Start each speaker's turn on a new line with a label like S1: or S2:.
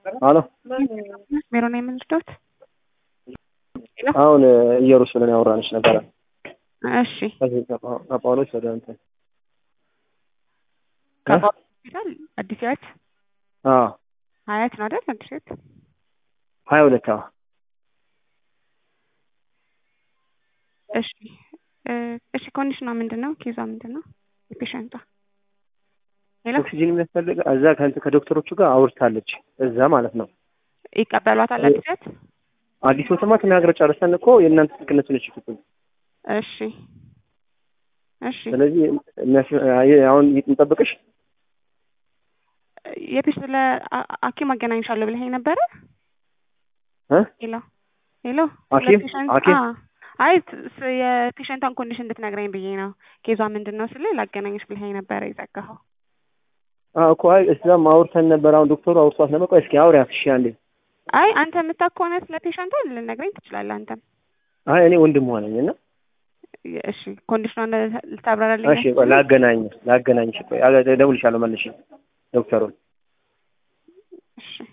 S1: አሎ
S2: ሜሮን የምንልዶት
S1: አሁን ኢየሩሳሌም ያወራንሽ ነበረ።
S2: እሺ
S1: ከዚህ ከጳ- ከጳውሎስ ወደ እንትን
S2: ከጳውሎስ ሆስፒታል አዲስ ህይወት
S1: አዎ
S2: ሀያት ነው አይደል? አዲስ ህይወት
S1: ሀያ ሁለት አዎ
S2: እሺ እ እሺ ኮንዲሽኗ ምንድን ነው? ኬዟ ምንድን ነው? የፔሸንቷ ሌላ
S1: ኦክሲጂን የሚያስፈልግ እዛ ከእንትን ከዶክተሮቹ ጋር አውርታለች። እዛ ማለት ነው
S2: ይቀበሏታል አዲስ ህይወት?
S1: አዲስ ወተማ ተናግረ ጨርሰን እኮ የእናንተ ስልክነት ነች ይፍቱን።
S2: እሺ እሺ
S1: ስለዚህ የሚያስ- አሁን እንጠብቅሽ
S2: የፔሽ ስለ አ- ሐኪም አገናኝሻለሁ ብለኸኝ ነበረ።
S1: እ?
S2: ሄሎ ሄሎ
S1: ሐኪም?
S2: ስለ ፔሸንት-
S1: ሐኪም?
S2: አዎ። አይ ስ- የፔሸንቷን ኮንዲሽን እንድትነግረኝ ብዬ ነው። ኬዟ ምንድን ነው ስል ላገናኝሽ ብለኸኝ ነበረ የዘጋኸው።
S1: አዎ እኮ አይ እዛም አውርተን ነበር። አሁን ዶክተሩ አውርቷት ነበር። ቆይ እስኪ አውሪያት እሺ አንዴ።
S2: አይ አንተ የምታውቅ ከሆነ ስለ ፔሸንቷ ልነግረኝ ትችላለህ አንተም።
S1: አይ እኔ ወንድም ሆነኝ እና
S2: እሺ ኮንዲሽኗን ልታብራራልኝ
S1: እሺ ቆይ ላገናኝ ላገናኝሽ ቆይ አገ- እደውልልሻለሁ መልሼ ዶክተሩን
S2: እሺ